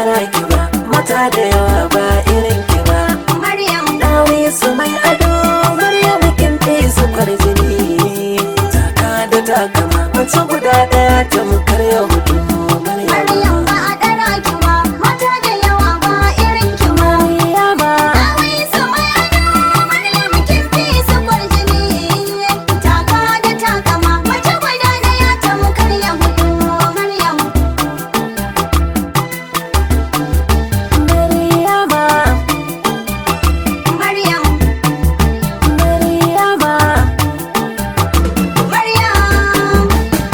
ɗara ki ba mata da yawa ba irin ki ba Maryam dawe su mai ado Maryam kin fi su kwarjini taka da takama mace guda ɗaya ta mukar yahudu Maryam Maryam ba a ɗara ki ba mata da yawa ba irin ki ba Maryama Dawai su mai ado Maryam kin fi su kwarjini Taka da takama mace guda ɗaya ta mukar Yahudu Maryam Maryama Maryam Maryama Maryam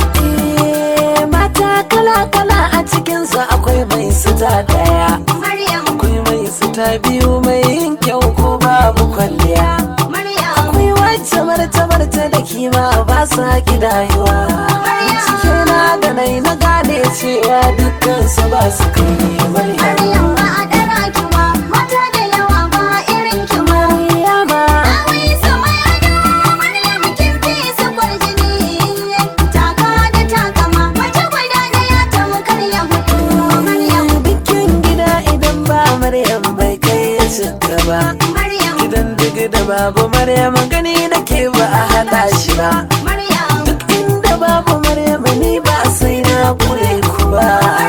Eh, mata kala-kala a cikinsu akwai mai suta daya Maryam akwai mai suta biyu mai yin kyau ko babu kwalliya Maryam akwai wacce marta-marta da kima ba sa gidayuwa cike na da nai na gane cewa dukkan su ba su kai Maryam Maryam ba a ɗara ki ba mata da yawa ba irin ki ba Maryama Dawai su mai ado Maryam kin fi su kwarjini Taka da takama mace guda ɗaya ta mukar Yahudu Maryam bikin gida idan ba Maryam bai kai ya cika ba Maryam gidan duk da babu Maryam gani nake ba a haɗa shi ba Maryam duk inda babu Maryam ni ba sai na kure ku ba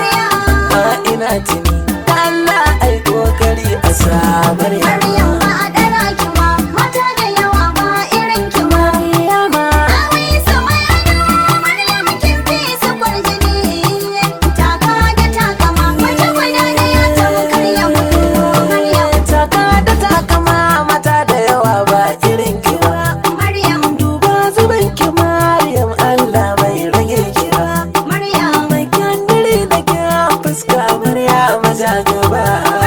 ma ina tuni Allah ai kokari a sa Maryam Maryam ba a ɗara ki ba mata da yawa ba irin ki ba Maryama Dawai su mai ado Maryam kin fi su kwarjini Taka da takama mace guda ɗaya ta mukar Yahudu Maryam taka da takama mata da yawa ba irin ki ba Maryam duba zuban ki Maryam Allah bai rage ki ba Maryam mai kyandiri da kyan fuska Maryam ja gaba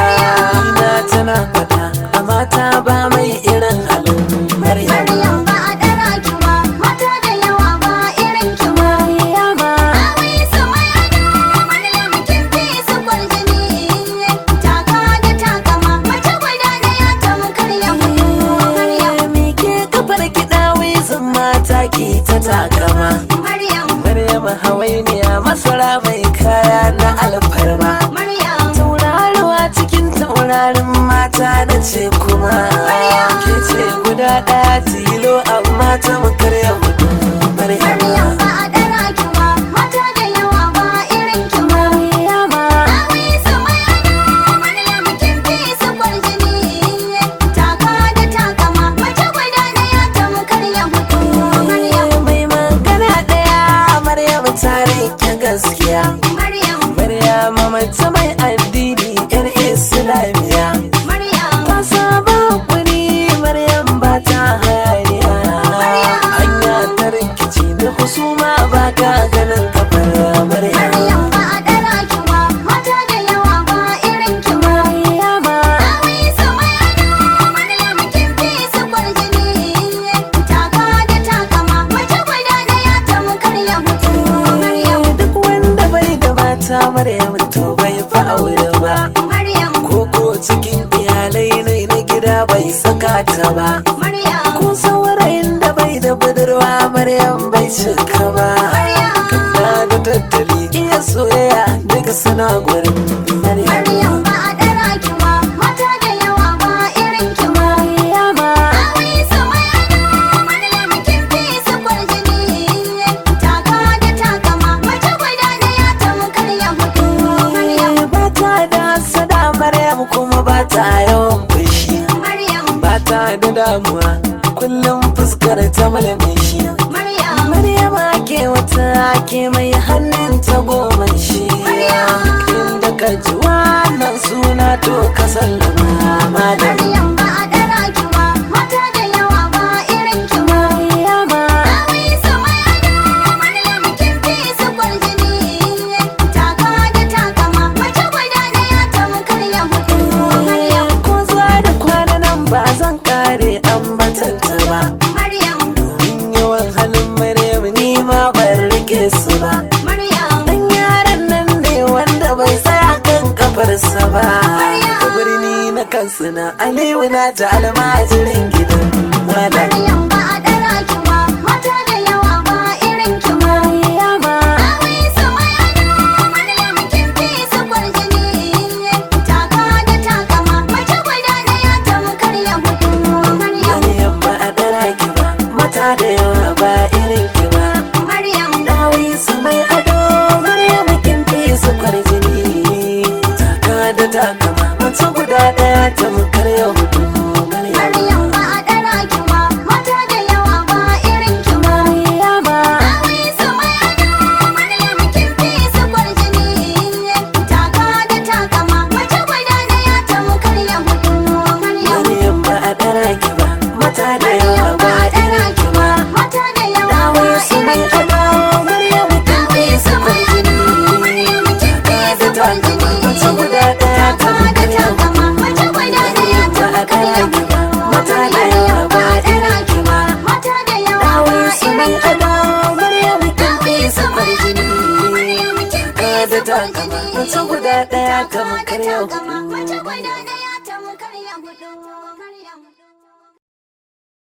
ina tana fada a mata ba mai irin halin Maryam Maryam ba a ɗara ki ba mata da yawa ba irin ki ba Maryama Dawai su mai ado Maryam kin fi su kwarjini Taka da takama mace guda ɗaya ta mukar Yahudu Maryam Mike kafar kiɗa wizin mata ki ta takama Maryam Maryam hawainiya masara mai kaya na alfarma Maryam Tauraruwa cikin taurarin mata na ce kuma Ke ce guda ɗaya tilo amma ta makarya hudu Maryam Maryam ba a ɗara ki ba mata da yawa ba irin ki ba Maryama Dawai su mai ado Maryam kin fi su kwarjini Taka da takama mace guda ɗaya ta mukar Yahudu Maryam mai magana ɗaya Maryam ta rike gaskiya Maryam Maryam mace mai addini yar Islamiya Maryam Ta saba kuri Maryam ba ta hayaniya Hanya ta rikici da husuma ba ka ganin kafar Maryam Maryam ba a ɗara ki ba mata da yawa ba irin ki ba Maryama Dawai su mai ado Maryam kin fi su kwarjini Taka da takama mace guda ɗaya ta mukar Yahudu Maryam duk wanda bai da mata Maryam to bai fa aure ba Maryam Koko cikin iyalai ne na gida bai saka ta ba Maryam Ko saurayin da bai da budurwa Maryam bai cika ba Kana da tattali iya soyayya duka suna gurin Maryam Maryam ba a ɗara ki ba mata da yawa ba irin ki ba Maryama Dawai su mai ado Maryam kin fi su kwarjini Taka da takama mace guda ɗaya ta mukar Yahudu Maryam ba ta da sada Maryam kuma ba ta yawan fushi Maryam ba ta da damuwa kullum fuskar ta malamishi Maryam Maryama ke wata ke mai hannun ta goma shi inda ka ji wannan suna to ka sallama malam Maryam ba a ɗara ki ba mata da yawa ba irin ki ba Maryama Dawai su mai ado Maryam kin fi su kwarjini Taka da takama mace guda ɗaya ta mukar Yahudu Maryam ko za da kwana nan ba zan kare ambatanta ba Maryam domin yawan halin Maryam ni ma ban rike su ba Maryam dan yaran nan ne wanda bai tsaya kan kafarsa ba ka birni na kansu na Aliyu na ta almajirin gidan malam Maryam ba a ɗara ki ba mata da yawa ba irin ki ba Maryama Dawai su mai ado Maryam kin fi su kwarjini takama mace guda ɗaya ta mukar yau hudu Maryam Maryam ba a ɗara ki ba, mata da yawa ba irin ki ba. Maryama Awai su mai ado, Maryam kin fi su kwarjini. Taka da takama, mace guda ɗaya ta mukar ya hudu. Maryam, Maryam ba a ɗara ki ba mata da yawa Maryam ba ba a ɗara irin ki ki ba, ba mata da yawa ba Dawo su mai irin ki ba. ado Maryam kin fi Awai su su mai ado, kwarjini Maryam kin fi su da takama mace kwarjini. guda ɗaya ta Taka da mukar yau takama, mace guda ɗaya ta mukar ya hudu. mata da yawa ba irin ki ba Mata da yawa Dawo ba su mai irin ki ba. ado Maryam kin fi su kwarjini da takama Mace mace guda ɗaya ta mukar yau Mace guda ɗaya ta mukar ya hudu.